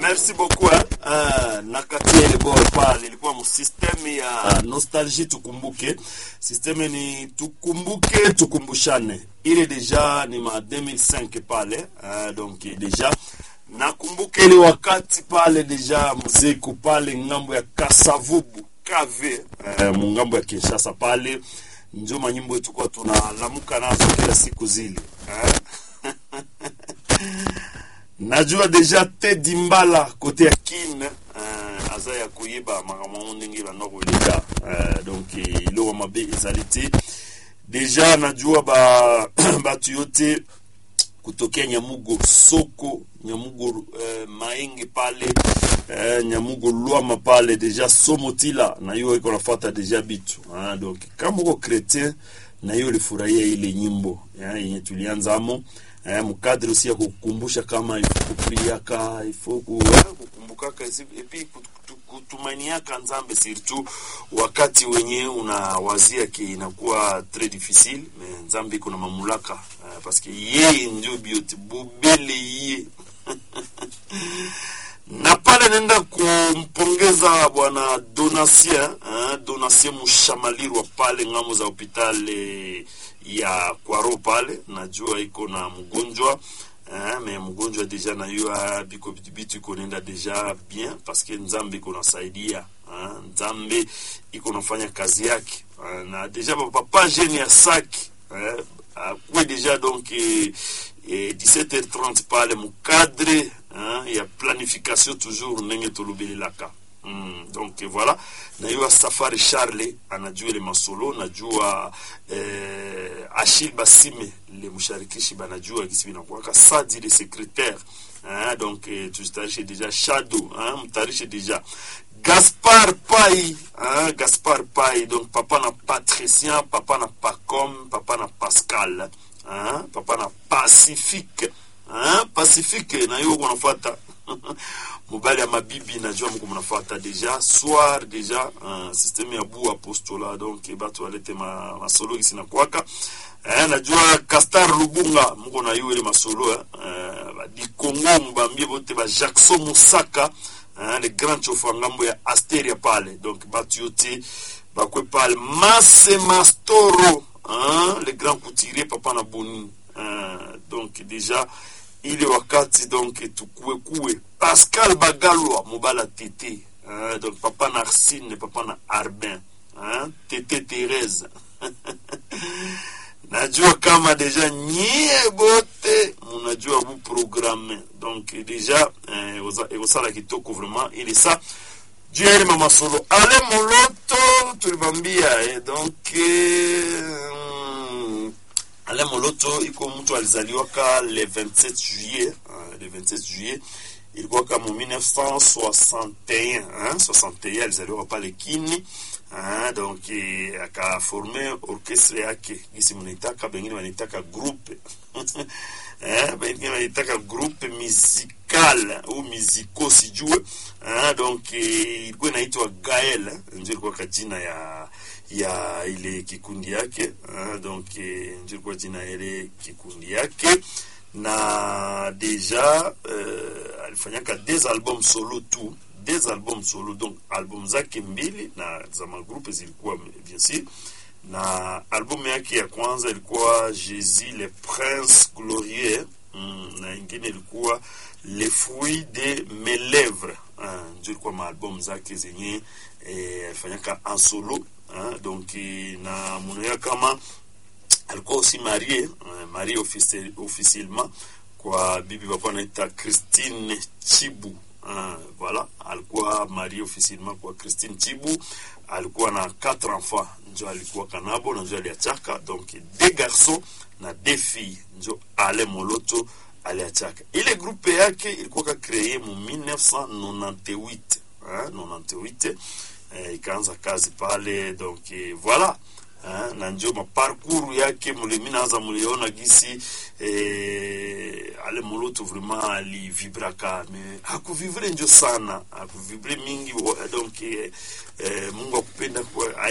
merci beaucoup eh. Uh, nakatia ile bora pale ilikuwa msisteme ya nostalgie tukumbuke sisteme ni tukumbuke tukumbushane ile deja ni ma 2005 pale uh, donc deja nakumbuka ile wakati pale deja muziki pale ngambo ya kasavubu kave uh, mungambo ya kinshasa pale njo manyimbo tulikuwa tunalamuka nazo kila siku zile uh. najua deja tedi mbala kote ya kin uh, aza ya koyeba makambo ngo ndenge banda koleka uh, donc iloko mabe ezali te deja najua ba bato yo te kutokea nyamugo soko nyamugo uh, maenge pale uh, nyamugo lwama pale deja somotila na yo iko nafata deja bitu uh, donc kama uko chrétien na hiyo ulifurahia ile nyimbo yenye tulianzamo eh, mkadri usi ya kukumbusha kama ifo kupriaka ifo ku, eh, kukumbukaka epi kutumainiaka nzambe surtout wakati wenye unawazia ki inakuwa tres difficile me nzambe iko na mamulaka eh, paske yeye ndio biote bubele ye na pale naenda kumpongeza bwana Donatien eh, Donatien Mushamalirwa pale ngamo za hospitali ya Kwaro pale, najua iko na mgonjwa eh, me mgonjwa deja na yo biko bitu iko nenda deja bien parce que nzambe iko nasaidia eh, nzambe iko nafanya kazi yake eh, na deja papa jeune ya saki eh, akuwe deja donc eh, eh, 17h30 pale mukadre hein, ya planification toujours ndenge tolobelelaka mm, donc voilà najua safari charle anajua ile masolo najua eh, achil basime le musharikishi banajua kisi binakuwaka sadi le secrétaire hein, donc eh, tuzitarishe deja shadow hein, mtarishe deja gaspard pai hein, gaspard pai donc papa na patricien papa na pacom papa na pascal hein, papa na pacifique hein, pacifique na yo kunafata mobali ya mabibi najua mko mnafata deja soir deja uh, systeme ya bu apostola donc bato balete ma, masolo kisi na kwaka eh, najua castar lubunga mko na yo ile masolo eh, uh, dikongo mbambie bote ba jackson musaka eh, le grand chofa ngambo ya asteria pale donc bato yote bakwe pale mase mastoro hein, le grand couturier papa na boni eh, donc deja ile wakati donc tukue kue pascal bagalwa mobala tete hein, donc papa na arsine papa na arbin hein, tete therese najua kama deja nyie bote munajua bu programme donc deja eh, ekosala kitoko vraiment ile sa juu ya ile mamasolo ale moloto tulibambia eh, donc eh, ale moloto iko mtu alizaliwaka le 27 juillet uh, le 27 juillet ilikuwa kama 1961 hein, 61 alizaliwaka pale kini uh, donc eh, akaforme orchestre yake gisi mnaitaka bengine wanaitaka groupe eh, bengine wanaitaka groupe musical au musico sijue uh, donc eh, ilikuwa inaitwa gael ndio ilikuwa kajina ya ya ile kikundi yake uh, donc eh, ndio ilikuwa jina ile kikundi yake na deja uh, alifanyaka des albums solo tu des albums solo donc album zake mbili na za magrupe zilikuwa bien sûr na album yake ya kwanza ilikuwa jésus le prince glorieux mm, na ingine ilikuwa le fruit de mes lèvres uh, ndio ilikuwa maalbum zake zenye eh, alifanyaka en solo uh, donc na munoya kama alikuwa aussi marié uh, marié officiel, officiellement kwa bibi walikuwa naita Christine Chibu uh, voilà alikuwa marié officiellement kwa Christine Chibu alikuwa na quatre enfants njo alikuwa kanabo na njo aliachaka donc deux garçons na deux filles njo ale moloto aliachaka ile grupe yake ilikuwa kakreye mu 1998 hein, 98 eh, ikaanza kazi pale donc eh, voilà hein, na njo maparcours yake mulimi naanza muliona gisi eh, ale moloto vraiment alivibraka me hakuvivre njo sana hakuvibre mingi donc eh, eh, mungu akupenda kwa